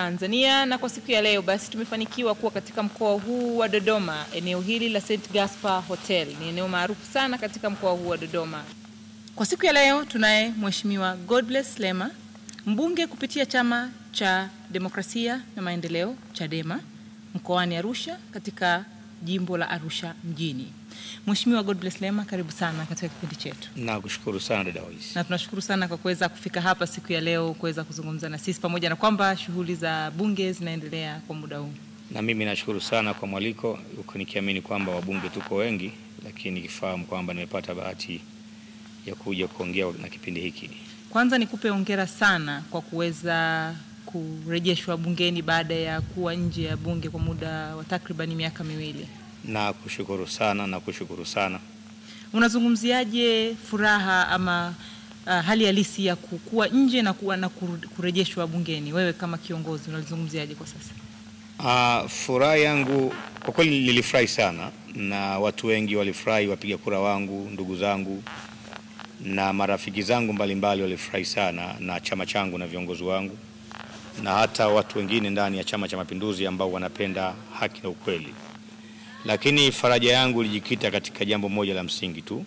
Tanzania, na kwa siku ya leo basi tumefanikiwa kuwa katika mkoa huu wa Dodoma. Eneo hili la St Gaspar Hotel ni eneo maarufu sana katika mkoa huu wa Dodoma. Kwa siku ya leo tunaye Mheshimiwa Godbless Lema, mbunge kupitia Chama cha Demokrasia na Maendeleo Chadema mkoani Arusha katika jimbo la Arusha mjini. Mheshimiwa Godbless Lema, karibu sana katika kipindi chetu. Nakushukuru sana dada Wais. Na tunashukuru sana kwa kuweza kufika hapa siku ya leo kuweza kuzungumza na sisi pamoja na kwamba shughuli za bunge zinaendelea kwa muda huu. Na mimi nashukuru sana kwa mwaliko, huku nikiamini kwamba wabunge tuko wengi, lakini nikifahamu kwamba nimepata bahati ya kuja kuongea na kipindi hiki. Kwanza nikupe hongera sana kwa kuweza kurejeshwa bungeni baada ya kuwa nje ya bunge kwa muda wa takribani miaka miwili. Na kushukuru sana na kushukuru sana. Unazungumziaje furaha ama uh, hali halisi ya kuwa nje na kuwa na kurejeshwa bungeni? Wewe kama kiongozi unalizungumziaje kwa sasa? Uh, furaha yangu kwa kweli nilifurahi sana na watu wengi walifurahi, wapiga kura wangu, ndugu zangu na marafiki zangu mbalimbali walifurahi sana na chama changu na viongozi wangu na hata watu wengine ndani ya Chama cha Mapinduzi ambao wanapenda haki na ukweli. Lakini faraja yangu ilijikita katika jambo moja la msingi tu,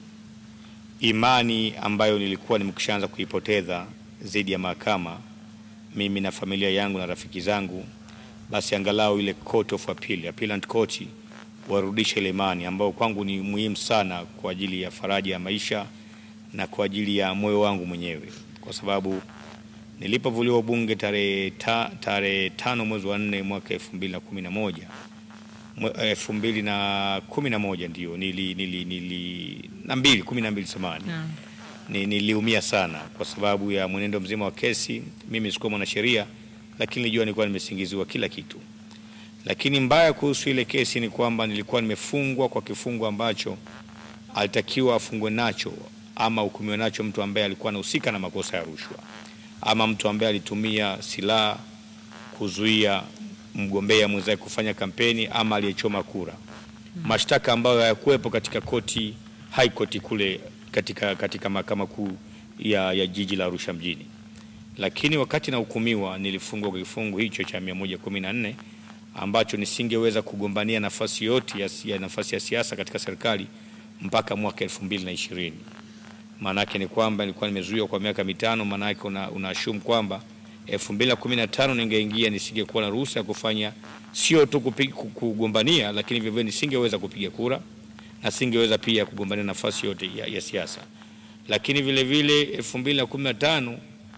imani ambayo nilikuwa nimekishaanza kuipoteza dhidi ya mahakama, mimi na familia yangu na rafiki zangu, basi angalau ile court of appeal, appellant court warudishe ile imani ambayo kwangu ni muhimu sana kwa ajili ya faraja ya maisha na kwa ajili ya moyo wangu mwenyewe, kwa sababu nilipovuliwa ubunge tarehe ta, tarehe tano mwezi wa nne mwaka elfu mbili na kumi na moja elfu mbili na kumi na moja ndio nili, nili, nili na mbili kumi na mbili samani Naam. ni, niliumia sana kwa sababu ya mwenendo mzima wa kesi. Mimi sikuwa mwanasheria, lakini nilijua nilikuwa nimesingiziwa kila kitu. Lakini mbaya kuhusu ile kesi ni kwamba nilikuwa nimefungwa kwa kifungo ambacho alitakiwa afungwe nacho ama hukumiwe nacho mtu ambaye alikuwa anahusika na makosa ya rushwa ama mtu ambaye alitumia silaha kuzuia mgombea mwenzake kufanya kampeni ama aliyechoma kura, mashtaka ambayo hayakuwepo katika koti high court kule katika, katika mahakama kuu ya, ya jiji la Arusha mjini. Lakini wakati nahukumiwa nilifungwa kwa kifungu hicho cha 114 ambacho nisingeweza kugombania nafasi yote ya, ya nafasi ya siasa katika serikali mpaka mwaka 2020. Maanake ni kwamba nilikuwa nimezuiwa kwa miaka mitano. Maanake una, una assume kwamba 2015 ningeingia nisingekuwa na ruhusa ya kufanya sio tu kupiga- ku- kugombania, lakini vivyo nisingeweza kupiga kura na singeweza pia kugombania nafasi yote ya, ya siasa. Lakini vile vile 2015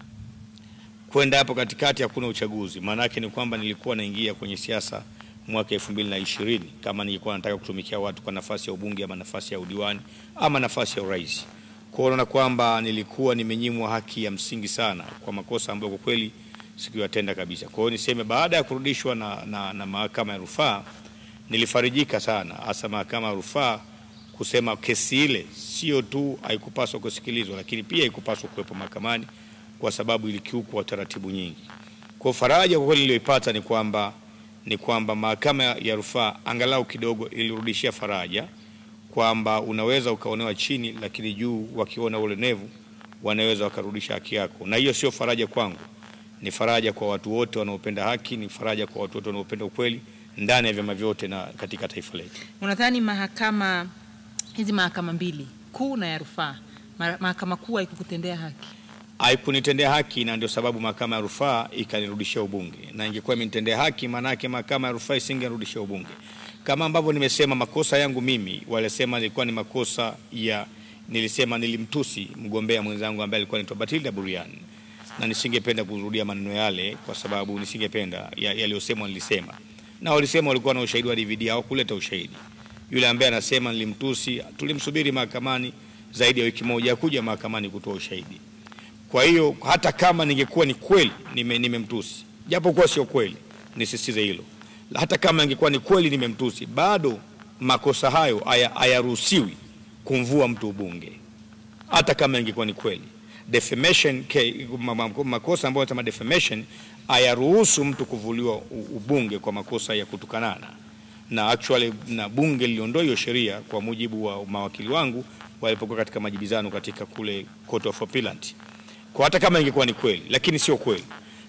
kwenda hapo katikati hakuna uchaguzi. Maanake ni kwamba nilikuwa naingia kwenye siasa mwaka 2020 kama nilikuwa nataka kutumikia watu kwa nafasi ya ubunge ama nafasi ya udiwani ama nafasi ya urais. Kwa hiyo unaona kwamba nilikuwa nimenyimwa haki ya msingi sana kwa makosa ambayo kwa kweli sikuyatenda kabisa. Kwa hiyo niseme baada ya kurudishwa na, na, na mahakama ya rufaa nilifarijika sana, hasa mahakama ya rufaa kusema kesi ile sio tu haikupaswa kusikilizwa, lakini pia haikupaswa kuwepo mahakamani kwa sababu ilikiukwa taratibu nyingi. Kwa faraja kwa kweli niliyoipata ni kwamba ni kwamba mahakama ya rufaa angalau kidogo ilirudishia faraja kwamba unaweza ukaonewa chini, lakini juu wakiona ulenevu wanaweza wakarudisha haki yako, na hiyo sio faraja kwangu, ni faraja kwa watu wote wanaopenda haki, ni faraja kwa watu wote wanaopenda ukweli ndani ya vyama vyote na katika taifa letu. Unadhani mahakama hizi mahakama mbili kuu na ya rufaa, ma- mahakama kuu haikukutendea haki? haikunitendea haki na ndio sababu mahakama ya rufaa ikanirudishia ubunge, na ingekuwa imenitendea haki, maanake mahakama ya rufaa isingenirudishia ubunge. Kama ambavyo nimesema, makosa yangu mimi, walisema nilikuwa ni makosa ya, nilisema nilimtusi mgombea mwenzangu ambaye alikuwa anaitwa Batilda Burian, na nisingependa kurudia maneno yale kwa sababu nisingependa ya- yaliyosemwa nilisema, na walisema walikuwa na ushahidi wa DVD, hawakuleta ushahidi. Yule ambaye anasema nilimtusi, tulimsubiri mahakamani zaidi ya wiki moja, hakuja mahakamani kutoa ushahidi. Kwa hiyo hata kama ningekuwa ni kweli nime- nimemtusi, japo kuwa sio kweli, nisisitize hilo, hata kama ingekuwa ni kweli nimemtusi, bado makosa hayo haya- hayaruhusiwi kumvua mtu ubunge, hata kama ingekuwa ni kweli. Defamation, ke- ma- ma- makosa ambayo kama defamation hayaruhusu mtu kuvuliwa u- ubunge kwa makosa ya kutukanana, na actually na bunge liliondoa hiyo sheria kwa mujibu wa mawakili wangu walipokuwa katika majibizano katika kule Court of Appeal kwa hata kama ingekuwa ni kweli, lakini sio kweli.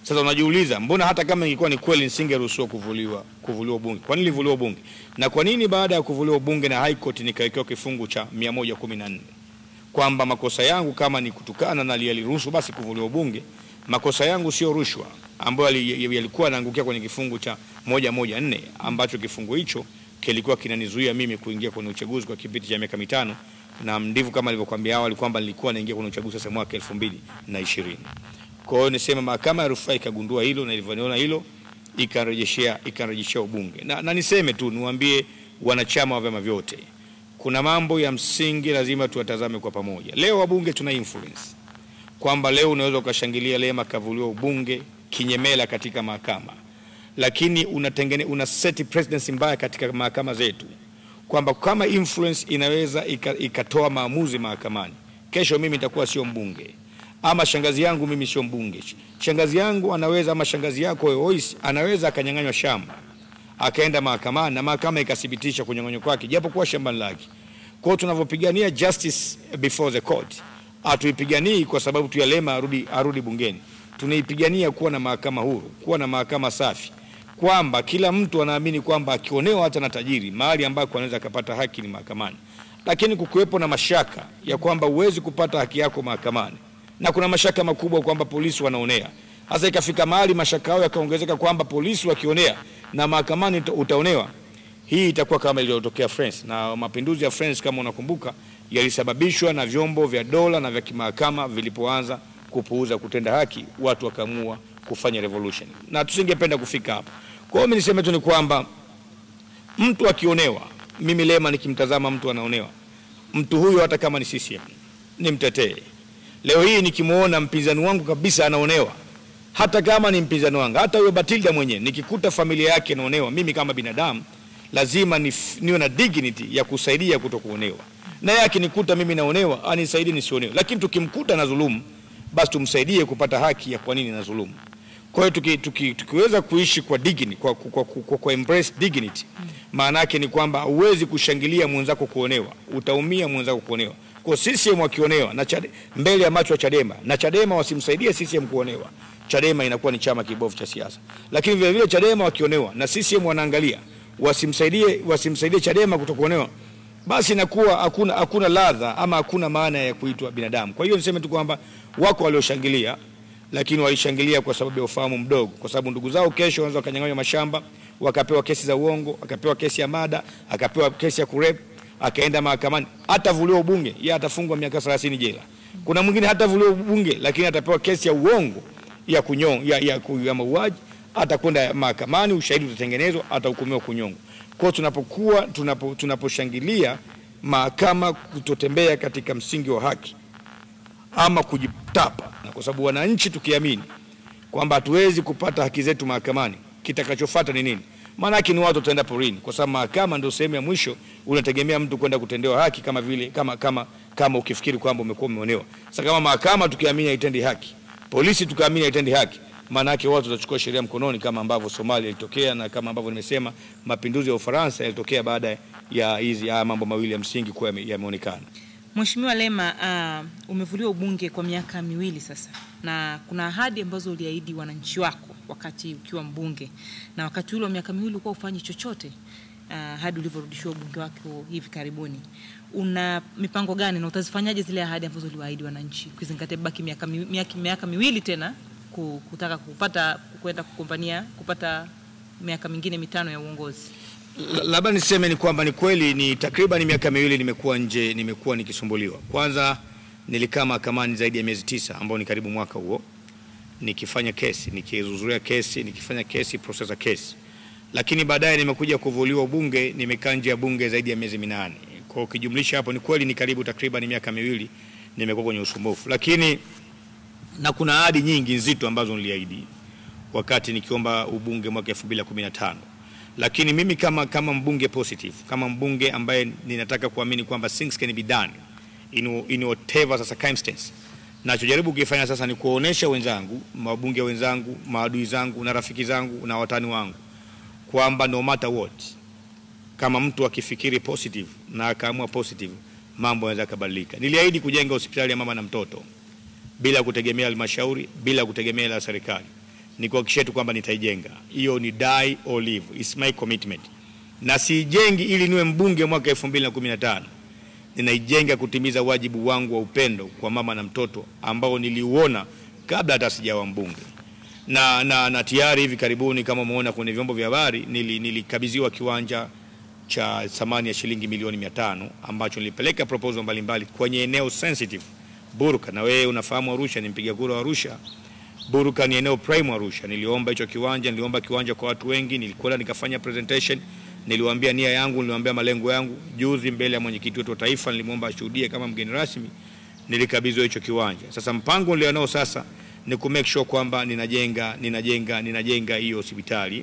Sasa unajiuliza, mbona hata kama ingekuwa ni kweli nisingeruhusiwa kuvuliwa kuvuliwa ubunge? Kwa nini nilivuliwa ubunge? Na kwa nini baada ya kuvuliwa ubunge na High Court nikawekewa kifungu cha 114 kwamba makosa yangu kama ni kutukana na yaliruhusu basi kuvuliwa ubunge, makosa yangu sio rushwa ambayo yali- yalikuwa yanaangukia kwenye kifungu cha 114 ambacho kifungu hicho kilikuwa kinanizuia mimi kuingia kwenye uchaguzi kwa kipindi cha miaka mitano, na ndivyo kama nilivyokuambia awali kwamba nilikuwa naingia kwenye uchaguzi sasa mwaka 2020. Kwa hiyo nisema mahakama ya rufaa ikagundua hilo na ilivyoniona hilo ikarejeshea ikarejeshea ubunge na, na niseme tu niwaambie wanachama wa vyama vyote kuna mambo ya msingi lazima tuwatazame kwa pamoja. Leo wabunge tuna influence kwamba leo unaweza ukashangilia Lema kavuliwa ubunge kinyemela katika mahakama, lakini unatengene, una set presidency mbaya katika mahakama zetu kwamba kama influence inaweza ika- ikatoa maamuzi mahakamani, kesho mimi nitakuwa sio mbunge ama shangazi yangu mimi sio mbunge. Shangazi yangu anaweza ama shangazi yako Ois anaweza akanyang'anywa shamba akaenda mahakamani na mahakama ikathibitisha kunyang'anywa kwake japo kuwa shambani lake. Kwa hiyo tunavyopigania justice before the court, hatuipiganii kwa sababu tu ya Lema arudi, arudi bungeni. Tunaipigania kuwa na mahakama huru, kuwa na mahakama safi, kwamba kila mtu anaamini kwamba akionewa hata na tajiri mahali ambako anaweza akapata haki ni mahakamani, lakini kukuwepo na mashaka ya kwamba huwezi kupata haki yako mahakamani na kuna mashaka makubwa kwamba polisi wanaonea. Sasa ikafika mahali mashaka yao yakaongezeka kwamba polisi wakionea na mahakamani uta- utaonewa. Hii itakuwa kama iliyotokea France, na mapinduzi ya France kama unakumbuka, yalisababishwa na vyombo vya dola na vya kimahakama vilipoanza kupuuza kutenda haki, watu wakaamua kufanya revolution, na tusingependa kufika hapo. Kwa hiyo mimi niseme tu ni kwamba mtu akionewa, mimi Lema nikimtazama mtu anaonewa, mtu huyo hata kama ni CCM nimtetee. Leo hii nikimwona mpinzani wangu kabisa anaonewa, hata kama ni mpinzani wangu, hata huyo Batilda mwenyewe, nikikuta familia yake inaonewa, mimi kama binadamu lazima nif- niwe na dignity ya kusaidia kutokuonewa, na yeye akinikuta mimi naonewa, anisaidie nisionewe. Lakini tukimkuta na dhulumu, basi tumsaidie kupata haki ya kwa nini na dhulumu. Kwa hiyo tuki, tuki, tukiweza kuishi kwa dignity, kwa, kwa, kwa, kwa, kwa embrace dignity, maana yake ni kwamba huwezi kushangilia mwenzako kuonewa, utaumia mwenzako kuonewa. Kwa CCM wakionewa na Chade, mbele ya macho ya Chadema na Chadema wasimsaidie CCM kuonewa, Chadema inakuwa ni chama kibovu cha siasa. Lakini vile vile Chadema wakionewa na CCM wanaangalia wasimsaidie, wasimsaidie Chadema kutokuonewa, basi inakuwa hakuna hakuna ladha ama hakuna maana ya kuitwa binadamu. Kwa hiyo niseme tu kwamba wako walioshangilia lakini walishangilia kwa sababu ya ufahamu mdogo, kwa sababu ndugu zao kesho wanaweza wakanyang'anywa mashamba, wakapewa kesi za uongo, akapewa kesi ya mada, akapewa kesi ya kurep, akaenda mahakamani, hatavuliwa ubunge, yeye atafungwa miaka 30 jela. Kuna mwingine hatavuliwa ubunge, lakini atapewa kesi ya uongo ya kunyong, ya, ya, ku- ya mauaji, atakwenda mahakamani, ushahidi utatengenezwa, atahukumiwa kunyongwa. Kwa hiyo tunapokuwa tunapo, tunaposhangilia mahakama kutotembea katika msingi wa haki ama kujitapa, na kwa sababu wananchi tukiamini kwamba hatuwezi kupata haki zetu mahakamani, kitakachofuata ni nini? Maanake ni watu wataenda porini, kwa sababu mahakama ndio sehemu ya mwisho. Unategemea mtu kwenda kutendewa haki kama vile kama, kama, kama ukifikiri kwamba umekuwa umeonewa. Sasa kama mahakama tukiamini haitendi haki, polisi tukaamini haitendi haki, maana yake watu watachukua sheria mkononi, kama ambavyo Somalia ilitokea na kama ambavyo nimesema mapinduzi ya Ufaransa yalitokea baada ya hizi haya mambo mawili ya msingi kuwa yame- yameonekana. Mheshimiwa Lema, uh, umevuliwa ubunge kwa miaka miwili sasa, na kuna ahadi ambazo uliahidi wananchi wako wakati ukiwa mbunge, na wakati ule wa miaka miwili ulikuwa ufanyi chochote uh, hadi ulivyorudishiwa ubunge wako hivi karibuni. Una mipango gani na utazifanyaje zile ahadi ambazo uliwaahidi wananchi, ukizingatia baki miaka, mi, miaka, miaka miwili tena ku- kutaka kupata kwenda kugombania kupata miaka mingine mitano ya uongozi? La- labda niseme ni kwamba ni kweli ni takriban miaka miwili nimekuwa nje, nimekuwa nikisumbuliwa. Kwanza nilikaa mahakamani zaidi ya miezi tisa, ambao ni karibu mwaka huo, nikifanya kesi, nikihudhuria kesi, nikifanya kesi, process ya kesi, lakini baadaye nimekuja kuvuliwa ubunge, nimekaa nje ya bunge zaidi ya miezi minane. Kwa hiyo ukijumlisha hapo, ni kweli ni karibu takriban miaka miwili nimekuwa kwenye usumbufu, lakini na kuna ahadi nyingi nzito ambazo niliahidi wakati nikiomba ubunge mwaka 2015 lakini mimi kama, kama mbunge positive kama mbunge ambaye ninataka kuamini kwamba things can be done in, in whatever circumstance nachojaribu kukifanya sasa ni kuwaonesha wenzangu mabunge wenzangu maadui zangu na rafiki zangu na watani wangu kwamba no matter what kama mtu akifikiri positive na akaamua positive mambo yanaweza yakabadilika niliahidi kujenga hospitali ya mama na mtoto bila kutegemea halmashauri bila kutegemea la serikali ni kuhakikisha tu kwamba nitaijenga. Hiyo ni die or live, it's my commitment, na siijengi ili niwe mbunge mwaka 2015 ninaijenga kutimiza wajibu wangu wa upendo kwa mama na mtoto ambao niliuona kabla hata sijawa mbunge na, na, na tayari hivi karibuni kama umeona kwenye vyombo vya habari nili, nilikabidhiwa kiwanja cha thamani ya shilingi milioni mia tano ambacho nilipeleka proposal mbalimbali kwenye eneo sensitive Burka, na wewe unafahamu Arusha, ni mpiga kura wa Arusha. Burka ni eneo prime Arusha. Niliomba hicho kiwanja, niliomba kiwanja kwa watu wengi, nilikwenda nikafanya presentation, niliwaambia nia yangu, niliwaambia malengo yangu. Juzi mbele ya mwenyekiti wetu wa taifa nilimwomba ashuhudie kama mgeni rasmi, nilikabidhiwa hicho kiwanja. Sasa mpango nilionao sasa ni ku make sure kwamba ninajenga ninajenga ninajenga hiyo hospitali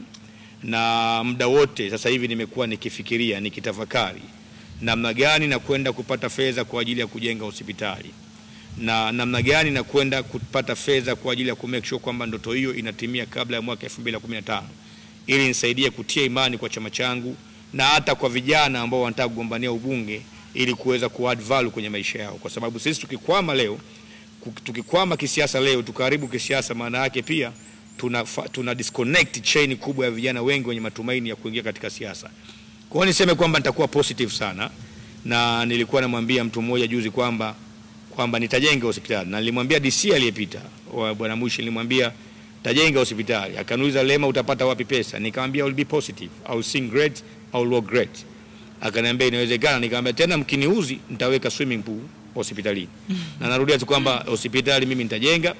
na muda wote sasa hivi nimekuwa nikifikiria nikitafakari namna gani na kwenda kupata fedha kwa ajili ya kujenga hospitali na namna gani na kwenda kupata fedha kwa ajili ya ku make sure kwamba ndoto hiyo inatimia kabla ya mwaka 2015 ili nisaidie kutia imani kwa chama changu na hata kwa vijana ambao wanataka kugombania ubunge ili kuweza ku add value kwenye maisha yao, kwa sababu sisi tukikwama leo tukikwama kisiasa leo tukaribu kisiasa, maana yake pia tuna, tuna disconnect chain kubwa ya vijana wengi wenye matumaini ya kuingia katika siasa. Kwa hiyo niseme kwamba nitakuwa positive sana, na nilikuwa namwambia mtu mmoja juzi kwamba kwamba nitajenga hospitali na nilimwambia DC aliyepita bwana Mwishi, nilimwambia tajenga hospitali. Akaniuliza, Lema, utapata wapi pesa? Nikamwambia I will be positive, I will sing great, I will work great. Akaniambia inawezekana. Nikamwambia tena, mkiniuzi nitaweka swimming pool hospitalini na narudia tu kwamba hospitali mimi nitajenga,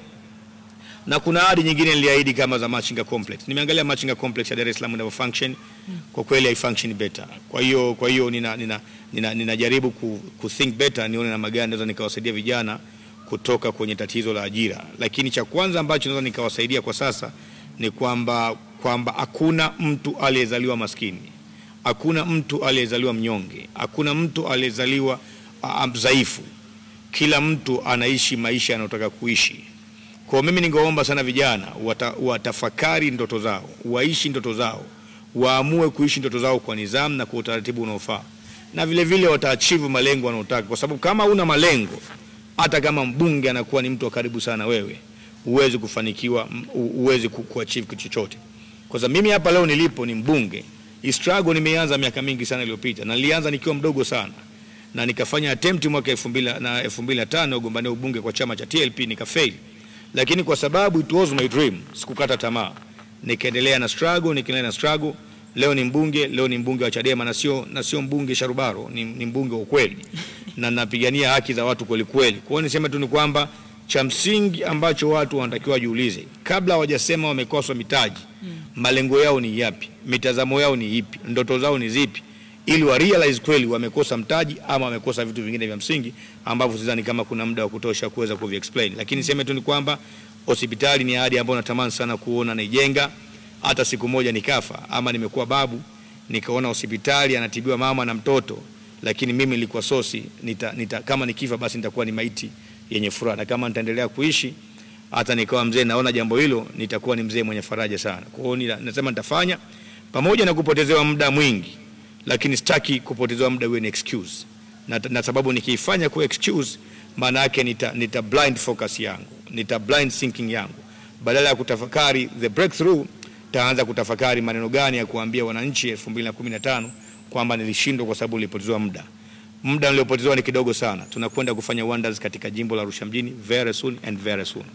na kuna ahadi nyingine niliahidi kama za Machinga Complex. Nimeangalia Machinga Complex ya Dar es Salaam inavyo function, kwa kweli hai function better. Kwa hiyo kwa hiyo nina nina ninajaribu nina ku, ku think better, nione namna gani naweza nikawasaidia vijana kutoka kwenye tatizo la ajira, lakini cha kwanza ambacho naweza nikawasaidia kwa sasa ni kwamba kwamba hakuna mtu aliyezaliwa maskini, hakuna mtu aliyezaliwa mnyonge, hakuna mtu aliyezaliwa dhaifu kila mtu anaishi maisha anayotaka kuishi. Kwa mimi ningeomba sana vijana wata, watafakari ndoto zao, waishi ndoto zao, waamue kuishi ndoto zao kwa nidhamu na kwa utaratibu unaofaa, na vile vile wataachieve malengo wanayotaka, kwa sababu kama una malengo, hata kama mbunge anakuwa ni mtu wa karibu sana wewe, huwezi kufanikiwa, huwezi kuachieve kitu chochote. Kwa sababu mimi hapa leo nilipo ni mbunge, hii struggle nimeanza miaka mingi sana iliyopita, na nilianza nikiwa mdogo sana na nikafanya attempt mwaka 2000 na 2005 ugombania ubunge kwa chama cha TLP nikafail, lakini kwa sababu it was my dream, sikukata tamaa, nikaendelea na struggle, nikaendelea na struggle. Leo ni mbunge, leo ni mbunge wa Chadema na sio na sio mbunge sharubaro, ni, ni mbunge wa ukweli na napigania haki za watu kweli kweli. Kwa hiyo niseme tu ni kwamba cha msingi ambacho watu wanatakiwa wajiulize kabla hawajasema wamekoswa mitaji, malengo yao ni yapi? Mitazamo yao ni ipi? Ndoto zao ni zipi? ili wa realize kweli wamekosa mtaji ama wamekosa vitu vingine vya msingi ambavyo sidhani kama kuna muda wa kutosha kuweza kuvi explain, lakini niseme tu ni kwamba hospitali ni ahadi ambayo natamani sana kuona naijenga. Hata siku moja nikafa ama nimekuwa babu nikaona hospitali anatibiwa mama na mtoto, lakini mimi nilikuwa sosi nita, nita, kama nikifa basi nitakuwa ni maiti yenye furaha, na kama nitaendelea kuishi hata nikawa mzee, naona jambo hilo nitakuwa ni mzee mwenye faraja sana. Kwa hiyo nasema nitafanya pamoja na kupotezewa muda mwingi lakini sitaki kupotezewa muda uwe ni excuse na, na sababu nikiifanya kuwa excuse, maana yake nita, nita blind focus yangu, nita blind thinking yangu, badala ya kutafakari the breakthrough, taanza kutafakari maneno gani ya kuambia wananchi 2015 kwamba nilishindwa kwa sababu nilipotezewa muda. Muda niliopotezewa ni kidogo sana. Tunakwenda kufanya wonders katika jimbo la Arusha mjini very soon and very soon.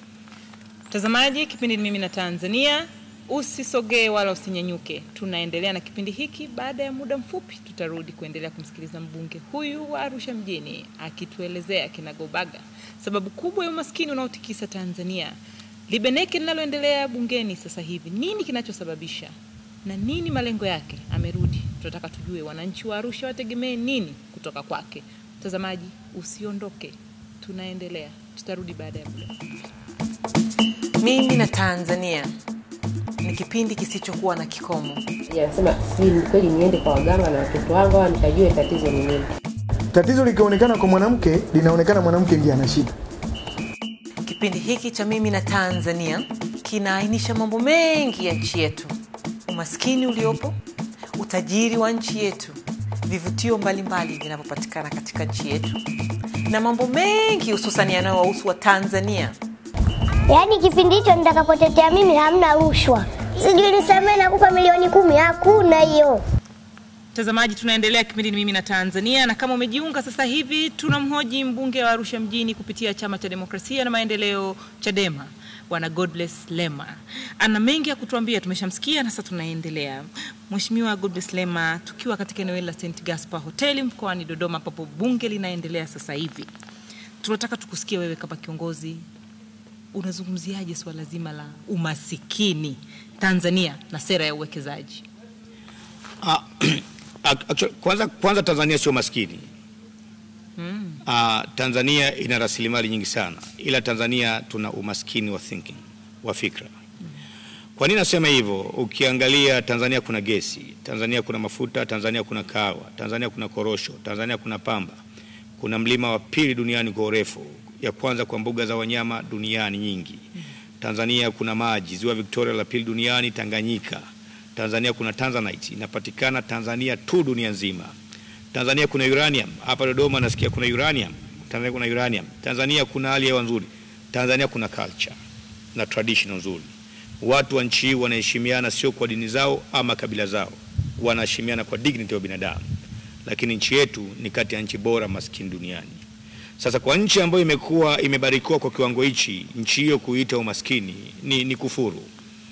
Mtazamaji, kipindi ni mimi na Tanzania Usisogee wala usinyanyuke. Tunaendelea na kipindi hiki. Baada ya muda mfupi, tutarudi kuendelea kumsikiliza mbunge huyu wa Arusha mjini akituelezea kinagobaga sababu kubwa ya umaskini unaotikisa Tanzania, libeneke linaloendelea bungeni sasa hivi, nini kinachosababisha na nini malengo yake. Amerudi, tunataka tujue wananchi wa Arusha wategemee nini kutoka kwake. Mtazamaji, usiondoke, tunaendelea, tutarudi baada ya muda. Mimi na Tanzania ni kipindi kisichokuwa na kikomo. Anasema sijui kweli niende kwa waganga na watoto wangu au nikajue tatizo ni nini. Tatizo likionekana kwa mwanamke, linaonekana mwanamke ndiye ana shida. Kipindi hiki cha Mimi na Tanzania kinaainisha mambo mengi ya nchi yetu, umaskini uliopo, utajiri wa nchi yetu, vivutio mbalimbali vinavyopatikana katika nchi yetu na mambo mengi hususan yanayowahusu wa Tanzania Yaani kipindi hicho nitakapotetea mimi hamna rushwa, sijui nisamee nakupa milioni kumi, hakuna hiyo. Mtazamaji, tunaendelea kipindi ni mimi na Tanzania, na kama umejiunga sasa hivi, tunamhoji mbunge wa Arusha mjini kupitia chama cha demokrasia na maendeleo Chadema, bwana Godbless Lema. Ana mengi ya kutuambia, tumeshamsikia na sasa tunaendelea. Mheshimiwa Godbless Lema, tukiwa katika eneo hili la St Gaspar Hoteli mkoani Dodoma, ambapo bunge linaendelea sasa hivi, tunataka tukusikie wewe kama kiongozi, unazungumziaje suala zima la umasikini Tanzania na sera ya uwekezaji? Ah, actually, kwanza, kwanza Tanzania sio maskini. Ah, Tanzania ina rasilimali nyingi sana, ila Tanzania tuna umaskini wa thinking, wa fikra. Kwa nini nasema hivyo? Ukiangalia Tanzania kuna gesi, Tanzania kuna mafuta, Tanzania kuna kahawa, Tanzania kuna korosho, Tanzania kuna pamba, kuna mlima wa pili duniani kwa urefu, ya kwanza kwa mbuga za wanyama duniani nyingi. Tanzania kuna maji, ziwa Victoria la pili duniani, Tanganyika. Tanzania kuna Tanzanite inapatikana Tanzania tu dunia nzima. Tanzania kuna uranium, hapa Dodoma nasikia kuna uranium. Tanzania kuna uranium. Tanzania kuna hali ya hewa nzuri. Tanzania kuna culture na tradition nzuri. Watu wa nchi hii wanaheshimiana sio kwa dini zao ama kabila zao, wanaheshimiana kwa dignity ya binadamu. Lakini nchi yetu ni kati ya nchi bora maskini duniani. Sasa kwa nchi ambayo imekuwa imebarikiwa kwa kiwango hichi, nchi hiyo kuita umaskini ni, ni kufuru.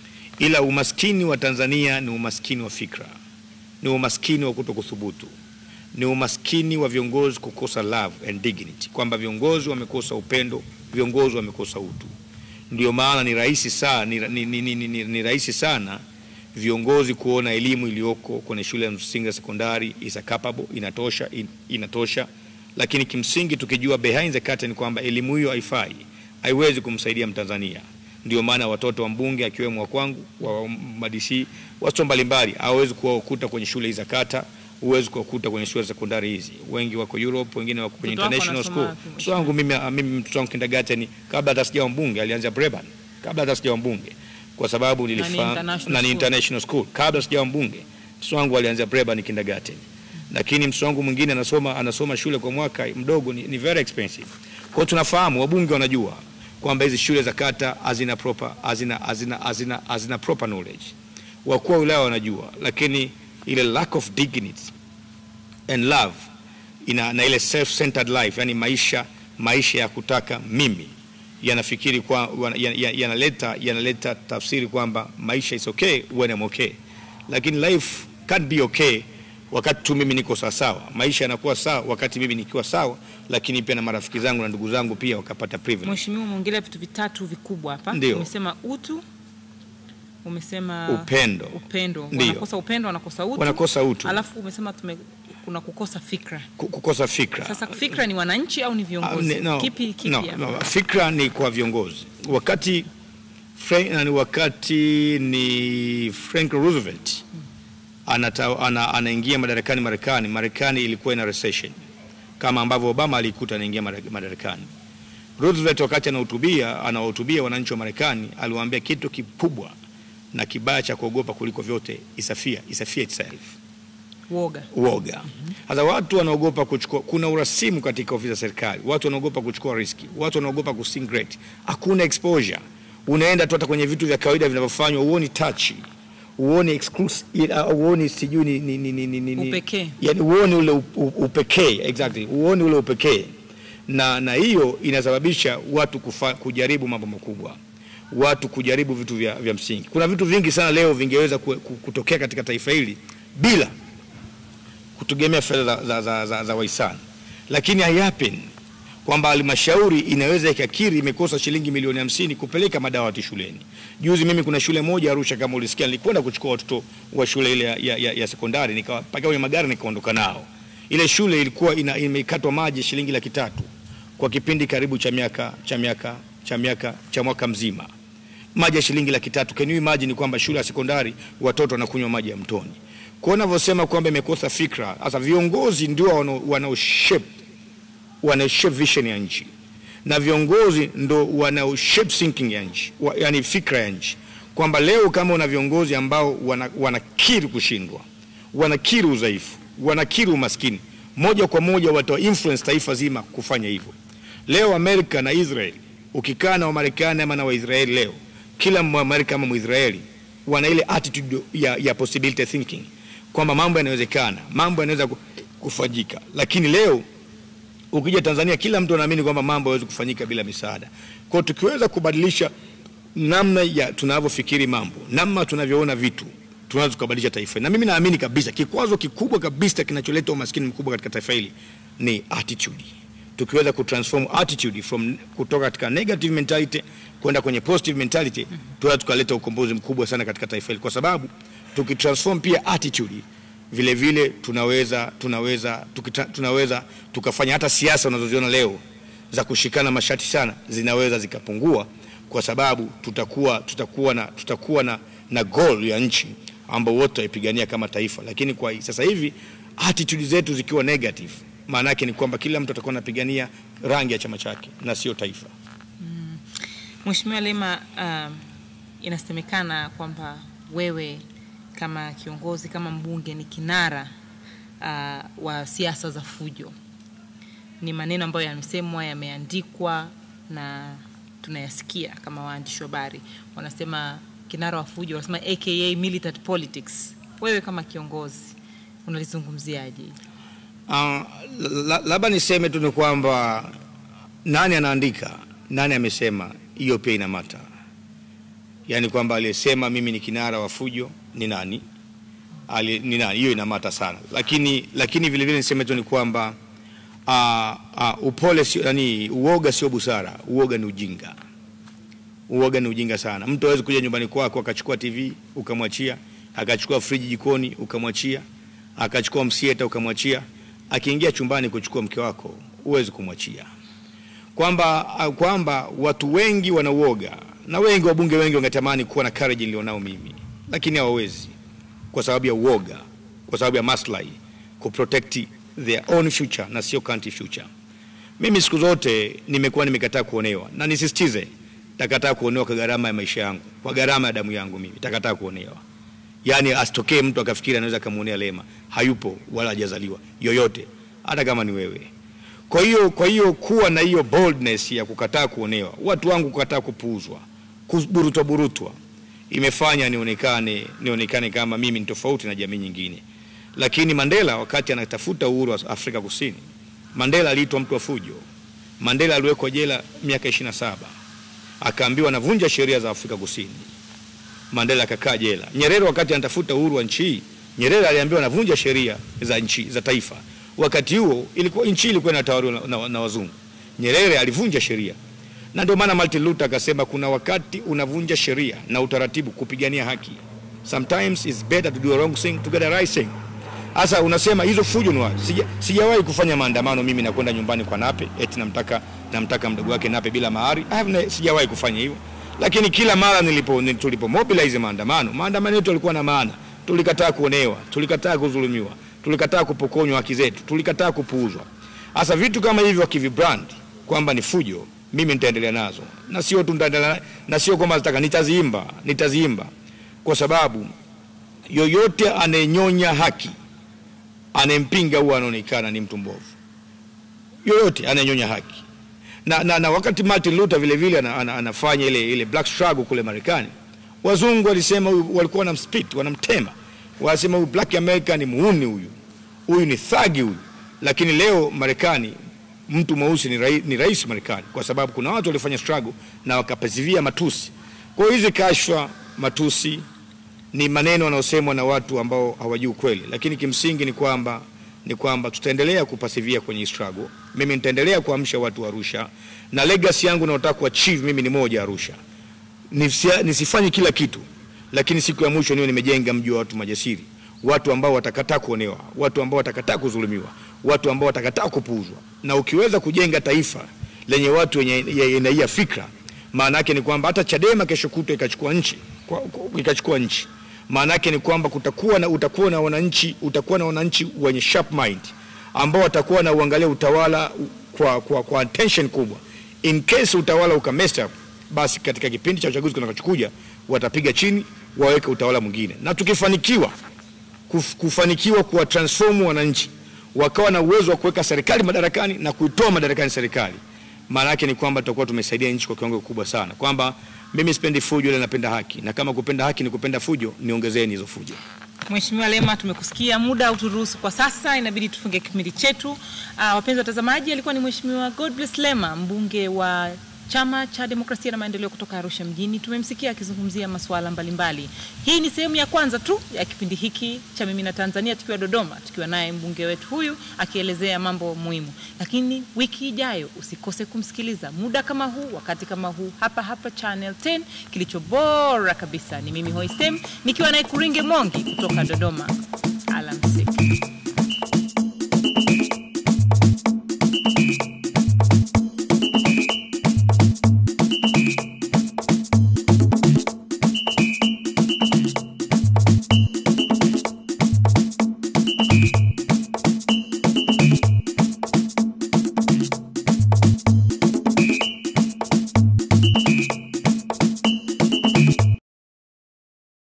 Ila umaskini wa Tanzania ni umaskini wa fikra, ni umaskini wa kutokuthubutu, ni umaskini wa viongozi kukosa love and dignity, kwamba viongozi wamekosa upendo, viongozi wamekosa utu. Ndio maana ni rahisi sana, ni, ni, ni, ni, ni, ni rahisi sana viongozi kuona elimu iliyoko kwenye shule ya msingi na sekondari is a capable, inatosha, in, inatosha, lakini kimsingi tukijua behind the curtain kwamba elimu hiyo haifai, haiwezi kumsaidia Mtanzania. Ndio maana watoto wa mbunge akiwemo wa kwangu wa madisi watoto mbalimbali hawezi kuwakuta kwenye shule hizi za kata, huwezi kuwakuta kwenye shule za sekondari hizi. Wengi wako Europe, wengine wako kwenye Mtoto wako international anasoma school. wapi, Mtoto wangu mimi, mimi mtoto wangu kindergarten kabla hata sijawa mbunge alianza Breban, kabla hata sijawa mbunge, kwa sababu nilifahamu international na ni school. international school. Kabla sijawa mbunge, mtoto wangu alianza Breban kindergarten, lakini mtoto wangu mwingine anasoma anasoma shule kwa mwaka mdogo, ni, ni very expensive. Kwa hiyo tunafahamu, wabunge wanajua kwamba hizi shule za kata hazina proper hazina hazina hazina hazina proper knowledge. Wakuu wa wilaya wanajua, lakini ile lack of dignity and love ina, na ile self-centered life, yani maisha maisha ya kutaka mimi yanafikiri kwa wana- ya- ya- yanaleta yanaleta tafsiri kwamba maisha is okay when I'm okay, lakini life can't be okay wakati tu mimi niko sawa sawa. Maisha yanakuwa sawa wakati mimi nikiwa sawa, lakini pia na marafiki zangu na ndugu zangu pia wakapata privilege. Mheshimiwa, umeongelea vitu vitatu vikubwa hapa. Ndio. Umesema utu, umesema Upendo. upendo. Ndio. Wanakosa upendo, wanakosa utu. Wanakosa utu. Alafu umesema tume, kuna kukosa fikra. Ku- kukosa fikra. Sasa fikra ni wananchi au ni Ah, viongozi? ne- no, kipi kipi no, hapa? no, fikra ni kwa viongozi. Wakati Frank, nani, wakati ni Frank Roosevelt anata, ana, anaingia madarakani Marekani, Marekani ilikuwa ina recession kama ambavyo Obama alikuta anaingia mada- madarakani. Roosevelt wakati anahutubia anawahutubia wananchi wa Marekani aliwaambia kitu kikubwa na kibaya cha kuogopa kuliko vyote is a fear, is a fear itself Woga. uoga. Sasa watu wanaogopa kuchukua, kuna urasimu katika ofisi za serikali, watu wanaogopa kuchukua riski, watu wanaogopa kusing great. Hakuna exposure, unaenda tu hata kwenye vitu vya kawaida vinavyofanywa, uoni touch, uoni exclusive, uh, uoni sijui ni, ni, ni, ni, ni, ni, ni- Upekee. yani uoni ule u- u- upekee exactly, uoni ule upekee, na na hiyo inasababisha watu kufa, kujaribu mambo makubwa watu kujaribu vitu vya, vya msingi. Kuna vitu vingi sana leo vingeweza ku- ku- kutokea katika taifa hili bila kutegemea fedha za, za, za, za, za wahisani, lakini haihappen kwamba halmashauri inaweza ikakiri imekosa shilingi milioni hamsini kupeleka madawati shuleni. Juzi mimi kuna shule moja Arusha, kama ulisikia, nilikwenda kuchukua watoto wa shule ile ya, ya, ya, ya sekondari nikawapakia kwenye magari nikaondoka nao. Ile shule ilikuwa ina, imekatwa maji shilingi laki tatu kwa kipindi karibu cha miaka cha miaka cha miaka cha mwaka mzima maji ya shilingi laki tatu. Can you imagine kwamba shule ya sekondari watoto wanakunywa maji ya mtoni? Kwa unavyosema kwamba imekosa fikra, sasa viongozi ndio wanao- wanao shape wanao shape vision ya nchi na viongozi ndo wanao shape thinking ya nchi, wa- yani fikra ya nchi, kwamba leo kama una viongozi ambao wana, wanakiri kushindwa, wanakiri udhaifu, wanakiri umaskini, moja kwa moja wata influence taifa zima kufanya hivyo. Leo Amerika na Israel ukikaa na Wamarekani ama na Waisraeli leo, kila Mwamerika ama Mwisraeli wana ile attitude ya, ya possibility thinking kwamba mambo yanawezekana, mambo yanaweza ku- kufanyika. Lakini leo ukija Tanzania, kila mtu anaamini kwamba mambo hayawezi kufanyika bila misaada. Kwa hiyo tukiweza kubadilisha namna ya tunavyofikiri mambo, namna tunavyoona vitu, tunaweza tukabadilisha taifa hili. Na mimi naamini kabisa kikwazo kikubwa kabisa kinacholeta umaskini mkubwa katika taifa hili ni attitude. Tukiweza kutransform attitude from kutoka katika negative mentality kwenda kwenye positive mentality, tunaweza tukaleta ukombozi mkubwa sana katika taifa hili, kwa sababu tukitransform pia attitude vile vile tunaweza tunaweza tukita, tunaweza tukafanya hata siasa unazoziona leo za kushikana mashati sana zinaweza zikapungua, kwa sababu tutakuwa tutakuwa na tutakuwa na, na goal ya nchi ambao wote waipigania kama taifa. Lakini kwa sasa hivi attitude zetu zikiwa negative, maana yake ni kwamba kila mtu atakuwa anapigania rangi ya chama chake na sio taifa. Mheshimiwa Lema, um, inasemekana kwamba wewe kama kiongozi, kama mbunge ni kinara uh, wa siasa za fujo. Ni maneno ambayo yamesemwa, yameandikwa na tunayasikia kama waandishi wa habari wanasema kinara wa fujo, wanasema aka militant politics. Wewe kama kiongozi unalizungumziaje? Uh, la- labda niseme tu ni kwamba nani anaandika, nani amesema, hiyo pia ina mata. Yaani kwamba aliyesema mimi ni kinara wa fujo ni nani, Ali, ni nani, hiyo ina mata sana. Lakini lakini vile vile niseme tu ni kwamba uh, uh, upole sio nani, uoga sio busara, uoga ni ujinga. Uoga ni ujinga sana. Mtu hawezi kuja nyumbani kwako akachukua TV ukamwachia, akachukua friji jikoni ukamwachia, akachukua msieta ukamwachia, akiingia chumbani kuchukua mke wako huwezi kumwachia. Kwamba kwamba watu wengi wanauoga na wengi wabunge wengi wangetamani kuwa na courage nilionao mimi, lakini hawawezi kwa sababu ya uoga, kwa sababu ya maslahi, kuprotect their own future na sio country future. Mimi siku zote nimekuwa nimekataa kuonewa, na nisisitize, takataa kuonewa kwa gharama ya maisha yangu, kwa gharama ya damu yangu. Mimi takataa kuonewa, yaani asitokee mtu akafikiri anaweza akamuonea Lema. Hayupo wala hajazaliwa yoyote, hata kama ni wewe. Kwa hiyo kwa hiyo kuwa na hiyo boldness ya kukataa kuonewa, watu wangu kukataa kupuuzwa, kuburutwa burutwa, imefanya nionekane nionekane kama mimi ni tofauti na jamii nyingine. Lakini Mandela wakati anatafuta uhuru wa Afrika Kusini, Mandela aliitwa mtu wa fujo. Mandela aliwekwa jela miaka 27 akaambiwa anavunja sheria za Afrika Kusini. Mandela akakaa jela. Nyerere wakati anatafuta uhuru wa nchi hii, Nyerere aliambiwa anavunja sheria za nchi za taifa. Wakati huo ilikuwa nchi ilikuwa inatawaliwa na, na, na wazungu. Nyerere alivunja sheria, na ndio maana Martin Luther akasema kuna wakati unavunja sheria na utaratibu kupigania haki. Sometimes it's better to do a wrong thing to get a right thing. Sasa unasema hizo fujo ni wapi? Sija, sijawahi kufanya maandamano mimi na kwenda nyumbani kwa Nape eti namtaka namtaka mdogo wake Nape bila mahari. I have ne, sijawahi kufanya hivyo. Lakini kila mara nilipo ni- tulipo mobilize maandamano, maandamano yetu yalikuwa na maana. Tulikataa kuonewa, tulikataa kudhulumiwa, tulikataa kupokonywa haki zetu, tulikataa kupuuzwa. Sasa vitu kama hivyo wakivibrand kwamba ni fujo, mimi nitaendelea nazo. Na sio tu nitaendelea na sio kwamba nataka nitaziimba, nitaziimba kwa sababu yoyote anayenyonya haki anayempinga huwa anaonekana ni mtu mbovu, yoyote anayenyonya haki na, na, na wakati Martin Luther vile vile ana, ana, anafanya ile, ile black struggle kule Marekani, wazungu walisema huyu, walikuwa wanamspit wanamtema, wanasema huyu black America ni muuni huyu, huyu ni thagi huyu. Lakini leo Marekani mtu mweusi ni, rai, ni rais Marekani kwa sababu kuna watu walifanya struggle na wakapazivia matusi. Kwa hiyo hizi kashfa, matusi ni maneno yanayosemwa na watu ambao hawajui ukweli, lakini kimsingi ni kwamba ni kwamba tutaendelea kupasivia kwenye hii struggle. Mimi nitaendelea kuamsha watu wa Arusha na legacy yangu naotaka kuachieve mimi ni moja Arusha. Nisia- Nisifanye kila kitu, lakini siku ya mwisho niwe nimejenga mji wa watu majasiri, watu ambao watakataa kuonewa, watu ambao watakataa kudhulumiwa, watu ambao watakataa kupuuzwa. Na ukiweza kujenga taifa lenye watu wenye ya- ya- ya fikra, maana yake ni kwamba hata Chadema kesho kutwa ikachukua nchi kwa- kwa- ikachukua nchi maana yake ni kwamba kutakuwa na utakuwa na wananchi utakuwa na wananchi wenye sharp mind ambao watakuwa na uangalia utawala kwa, kwa, kwa attention kubwa. In case utawala uka mess up, basi katika kipindi cha uchaguzi kinachokuja watapiga chini waweke utawala mwingine, na tukifanikiwa kuf, kufanikiwa kuwa transform wananchi wakawa na uwezo wa kuweka serikali madarakani na kuitoa madarakani serikali, maana yake ni kwamba tutakuwa tumesaidia nchi kwa kiwango kikubwa sana, kwamba mimi sipendi fujo, ile napenda haki, na kama kupenda haki ni kupenda fujo, niongezeni hizo fujo. Mheshimiwa Lema, tumekusikia, muda hauturuhusu kwa sasa, inabidi tufunge kipindi chetu. Uh, wapenzi watazamaji, alikuwa ni Mheshimiwa Godbless Lema, mbunge wa Chama cha Demokrasia na Maendeleo kutoka Arusha mjini. Tumemsikia akizungumzia masuala mbalimbali. Hii ni sehemu ya kwanza tu ya kipindi hiki cha Mimi na Tanzania, tukiwa Dodoma, tukiwa naye mbunge wetu huyu akielezea mambo muhimu. Lakini wiki ijayo usikose kumsikiliza muda kama huu, wakati kama huu, hapa hapa Channel 10. Kilicho bora kabisa ni mimi Hoistem nikiwa naye Kuringe Mongi kutoka Dodoma. Alamsiki.